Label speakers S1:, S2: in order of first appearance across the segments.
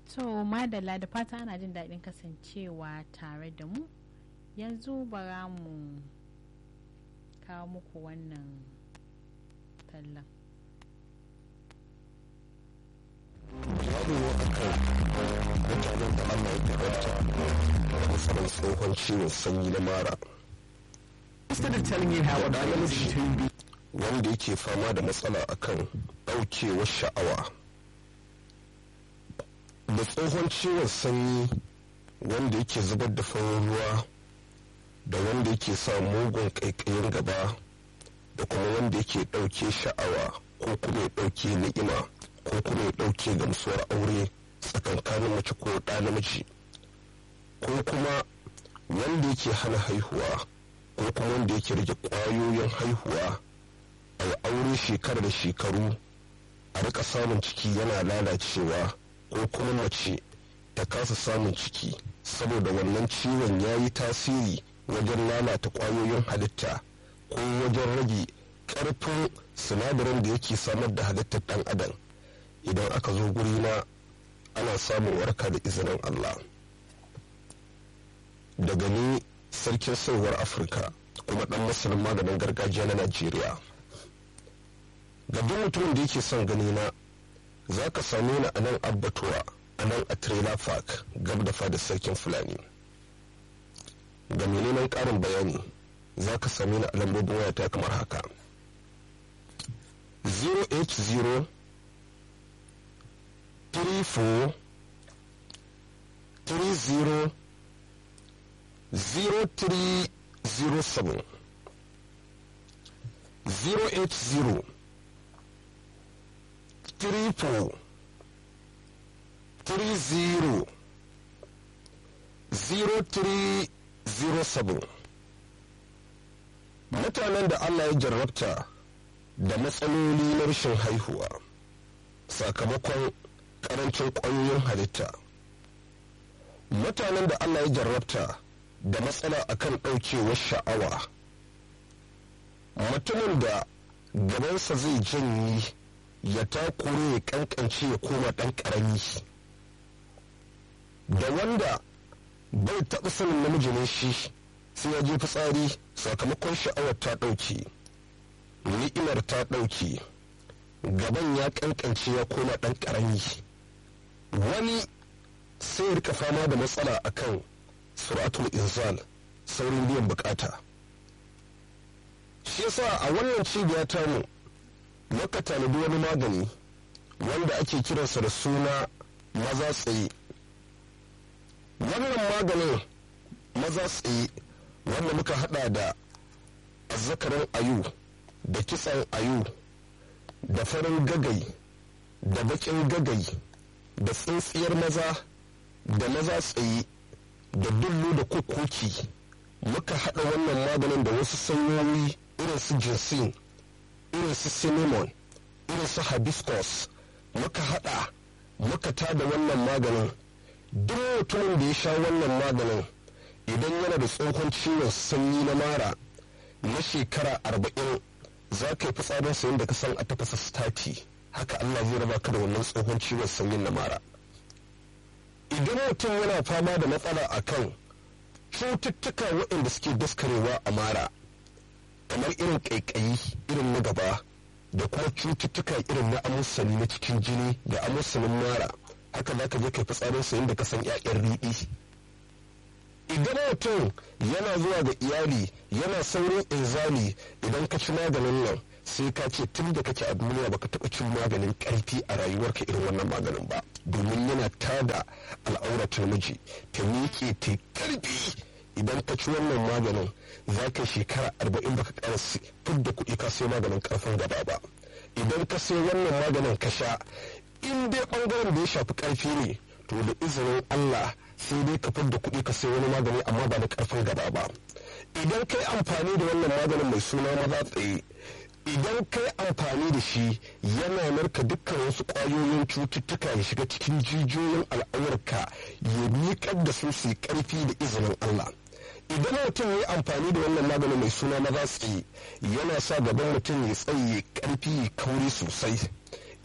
S1: to madalla da fata ana jin daɗin kasancewa tare da mu yanzu bara mu kawo muku wannan tallan
S2: babu akan mutanen da Allah ya tabbata da matsalar tsohon ciwon sanyi na mara
S3: Instead of telling you how a
S2: namiji
S3: to be
S2: wanda yake fama da matsala akan ɗaukewar sha'awa da tsohon ciwon sanyi wanda yake zubar da farin ruwa da wanda yake sa mugun ƙaiƙayin gaba da kuma wanda yake ɗauke sha'awa ko kuma ya ɗauke ni'ima ko kuma ya ɗauke gamsuwar aure tsakankanin mace ko ɗa namiji ko kuma wanda yake hana haihuwa ko kuma wanda yake rage ƙwayoyin haihuwa a yi aure shekara da shekaru a rika samun ciki yana lalacewa ko kuma mace ta kasa samun ciki saboda wannan ciwon ya yi tasiri wajen lalata ƙwayoyin halitta ko wajen rage ƙarfin sinadarin da yake samar da halittar ɗan adam idan aka zo guri na ana samun warka da izinin Allah daga ni sarkin sauwar afirka kuma ɗan masanin maganin gargajiya na najeriya ga duk mutumin da yake son gani na za ka same ni a nan abbatuwa a nan a trailer park gab da fada sarkin fulani ga menene ƙarin bayani za ka same ni a lambobin wayata kamar haka 080 34 30 0307 080 triple three zero zero three zero seven mutanen da Allah ya jarrabta da matsaloli na rashin haihuwa sakamakon karancin ƙwayoyin halitta mutanen da Allah ya jarrabta da matsala akan ɗaukewar sha'awa mutumin da gabansa zai janyi ya takure ya kankance ya koma ɗan ƙarami da wanda bai taɓa sanin namiji ne shi sai ya je fitsari sakamakon sha'awar ta ɗauke ni'imar ta ɗauke gaban ya kankance ya koma ɗan ƙarami wani sai rika fama da matsala akan suratul inzal saurin biyan bukata shi yasa a wannan cibiya tamu muka tanadi wani magani wanda ake kiransa da suna maza tsaye wannan maganin maza tsaye wanda muka hada da azzakarin ayu da kitsan ayu da farin gagai da bakin gagai da tsintsiyar maza da maza tsaye da dullu da kukuki muka hada wannan maganin da wasu sanyoyi irin su jinsin irin su cinnamon irin su hibiscus muka hada muka tada wannan maganin duk mutumin da ya sha wannan maganin idan yana da tsohon ciwon sanyi na mara na shekara arba'in za ka yi fitsarin sayin da ka san a tafasa stati haka allah zai raba ka da wannan tsohon ciwon sanyin na mara idan mutum yana fama da matsala akan cututtuka waɗanda suke daskarewa a mara kamar irin ƙaiƙayi irin na gaba da kuma cututtuka irin na amusani na cikin jini da amusanin mara haka za ka je kai fitsarin sayin da ka san 'ya'yan riɗi idan mutum yana zuwa ga iyali yana saurin inzali idan ka ci maganin nan sai ka ce tun da kake a duniya baka taɓa cin maganin ƙarfi a rayuwarka irin wannan maganin ba domin yana tada al'auratar miji ta miƙe ta ƙarfi idan ka ci wannan maganin za ka shekara arba'in baka ƙara fidda kuɗi ka sai maganin ƙarfin gaba ba idan ka sai wannan maganin ka sha in dai ɓangaren da ya shafi ƙarfi ne to da izinin Allah sai dai ka fidda kuɗi ka sai wani magani amma ba da ƙarfin gaba ba idan kai amfani da wannan maganin mai suna maza tsaye idan kai amfani da shi yana narka dukkan wasu ƙwayoyin cututtuka ya shiga cikin jijiyoyin al'aurarka ya miƙar da su su ƙarfi da izinin Allah idan mutum ya amfani da wannan maganin mai suna maza tsaye yana sa gaban mutum ya tsaye ƙarfi ya kauri sosai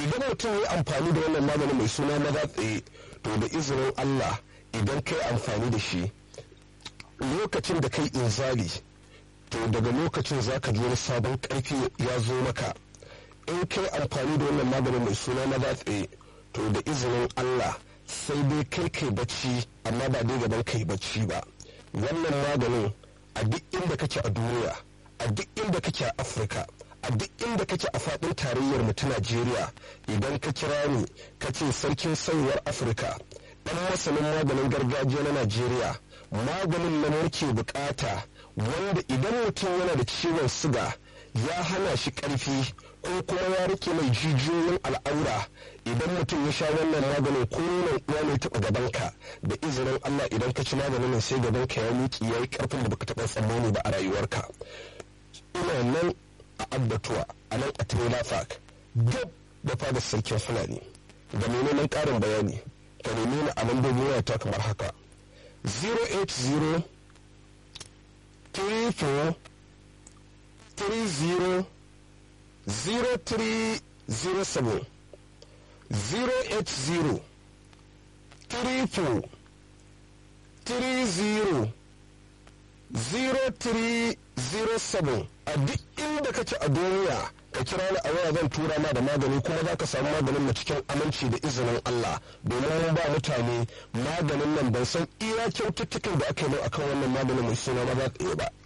S2: idan mutum ya amfani da wannan magani mai suna maza tsaye to da izinin allah idan kai amfani da shi lokacin da kai inzali to daga lokacin za ka ji wani sabon karfi ya zo maka in kai amfani da wannan maganin mai suna maza tsaye to da izinin allah sai dai kai kai bacci amma ba dai gaban kai bacci ba wannan maganin a duk inda kake a duniya a duk inda kake a afirka a duk inda kake a faɗin tarayyar mu ta najeriya idan ka kira ni ka ce sarkin sayuwar afirka ɗan masanin maganin gargajiya na najeriya maganin nan muke bukata wanda idan mutum yana da ciwon siga ya hana shi ƙarfi ko kuma ya rike mai jijiyoyin al'aura idan mutum ya sha wannan maganin ko nonon uwa ne taɓa gabanka da izinin Allah idan ka ci maganin sai gabanka ya miƙi ya yi ƙarfin da baka taɓa tsammani ba a rayuwarka ina nan a abbatuwa a nan a trailer park gab da fada sarkin fulani da menene ƙarin bayani ka nemi ni a lambobin wayata kamar haka 080 34 30 0307 080 34 30 0307 a duk inda kake a duniya ka kira ni a waya zan tura ma da magani kuma za ka samu maganin na cikin aminci da izinin Allah domin mun ba mutane maganin nan ban san iya kyaututtukan da aka yi akan wannan maganin mai suna maza tsaye ba